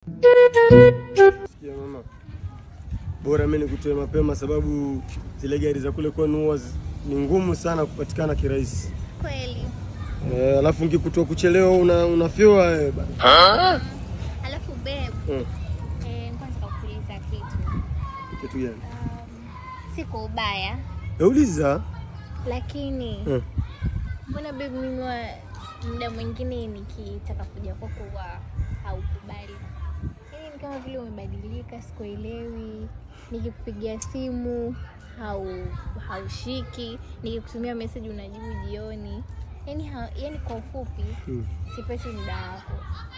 Ya mama, bora mimi nikutoe mapema, sababu zile gari za kule kwenu huwa zi- ni ngumu sana kupatikana kirahisi. Kweli. Eh, alafu nikikutoa kuchelewa una unafyoa wewe bana. Alafu babe, Mm. eh, kwanza kukuuliza kitu. Kitu gani? Si kwa ubaya, Nauliza. lakini Mm. mbona babe mimi wa muda mwingine nikitaka kuja kwako huwa haukubali. Yaani ni kama vile umebadilika, sikuelewi. Nikikupigia simu hau haushiki, nikikutumia message unajibu jioni. Yaani ha, yaani kwa ufupi Mm. sipati muda wako.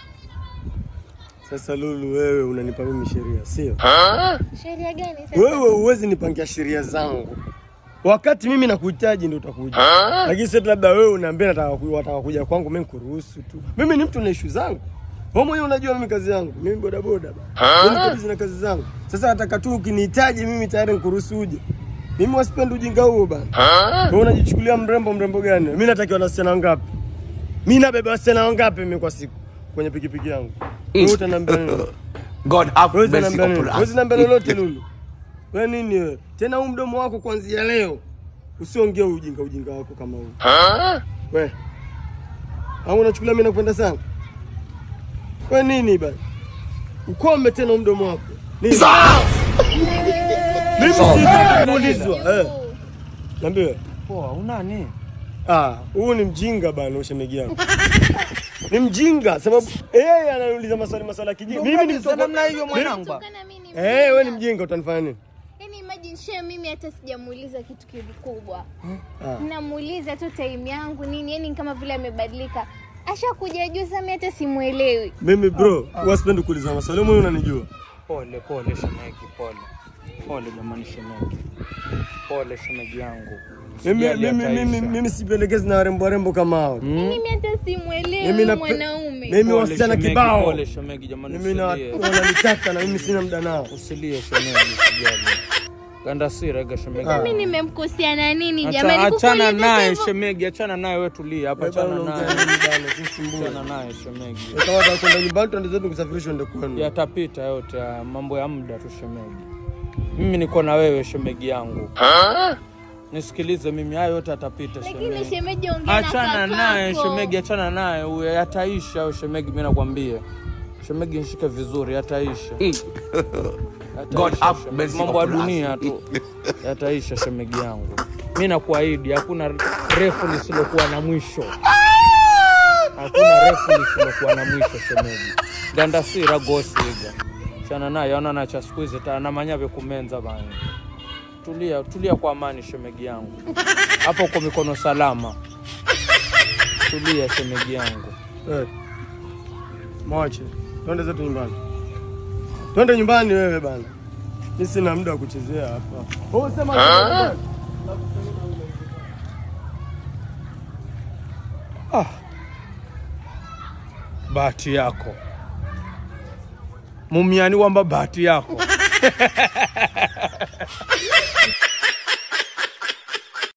Sasa Lulu, wewe unanipa mimi sheria, sio? Sheria gani sasa? Wewe huwezi nipangia sheria zangu. Wakati mimi nakuhitaji ndio utakuja. Lakini sasa labda wewe unaambia nataka ku- wataka kuja kwangu mimi kuruhusu tu. Mimi ni mtu na issue zangu. Wewe mwenyewe unajua mimi kazi yangu. Mimi boda boda bana. Mimi niko busy na kazi zangu. Sasa nataka tu ukinihitaji mimi tayari nikuruhusu uje. Mimi wasipendi ujinga huo bana. Wewe unajichukulia mrembo mrembo gani? Mimi natakiwa na wasichana wangapi? Mimi nabeba wasichana wangapi mimi kwa siku kwenye pikipiki yangu? Wewe utaniambia nini? God have Huwezi mercy niambia nini? upon Huwezi us. niambia lolote Lulu. Wewe nini wewe? Tena huu mdomo wako kuanzia leo usiongee ujinga ujinga wako kama huu. We. Au unachukulia mimi nakupenda sana? We nini bana? Ukome tena huu mdomo wako. Nini? Mimi sitaki kuulizwa. Eh, niambie. Poa, unani? Ah, huu ni mjinga bana ushemeji yangu. Ni mjinga sababu yeye ananiuliza maswali maswali ya kijinga. Mimi ni mtoto namna hiyo mwanangu. Kutokana mimi ni Eh, wewe ni mjinga. mjinga utanifanya nini? Yaani imagine share mimi hata sijamuuliza kitu kikubwa. Ah. Namuuliza tu time yangu nini, yaani kama vile amebadilika. Ashakuja juu sasa mimi hata simuelewi. Mimi bro, huwa sipendi kuuliza maswali. Wewe mwenyewe unanijua. Pole pole shemegi, pole pole jamani shemegi, pole shemegi yangu. Mimi Sijali mimi hata mimi Aisha. mimi sipendekezi na warembo warembo kama hao. Mimi hata simuelewi Mimi na mwanaume. mimi Pole wasichana shemegi, kibao. Pole shemegi jamani, Mimi na usilie. wananitaka na mimi sina muda nao. Usilie shemegi, usijali. Ganda sira shemegi. Ah. Mimi nimemkosea na nini Acha- jamani? Achana Kukuuliza naye hivyo- shemegi, achana naye wewe tulia hapa, Wewe bana achana unaongea naye. nini bana? Usisumbue. Achana naye shemegi. Wewe Kama unataka kwenda nyumbani tuende zetu kusafirishwa ndio kwenu. Yatapita yote haya, mambo ya muda tu shemegi. Mimi niko na wewe shemegi yangu. Nisikilize mimi, hayo yote yatapita Lakini shemegi. shemeji ongea na Achana naye kakako. shemegi, achana naye huyo, yataisha hayo shemegi, mimi nakwambia. Shemegi, nishike vizuri, yataisha. Yataisha, God have shemegi. mercy Mambo ya upon us. dunia tu yataisha shemegi yangu. Mimi nakuahidi hakuna refu lisilokuwa na mwisho. Hakuna refu lisilokuwa na mwisho shemegi. Gandasira gosiga. Chana naye ona na cha siku hizi ta na manyave kumenza bana. Tulia, tulia kwa amani shemegi yangu. Hapo uko mikono salama. Tulia shemegi yangu. Eh. Mwache. Twende zetu nyumbani. Twende nyumbani wewe bana. Mimi sina muda wa kuchezea hapa. Wewe sema nyumbani. Bahati yako. Mumiani wamba bahati yako.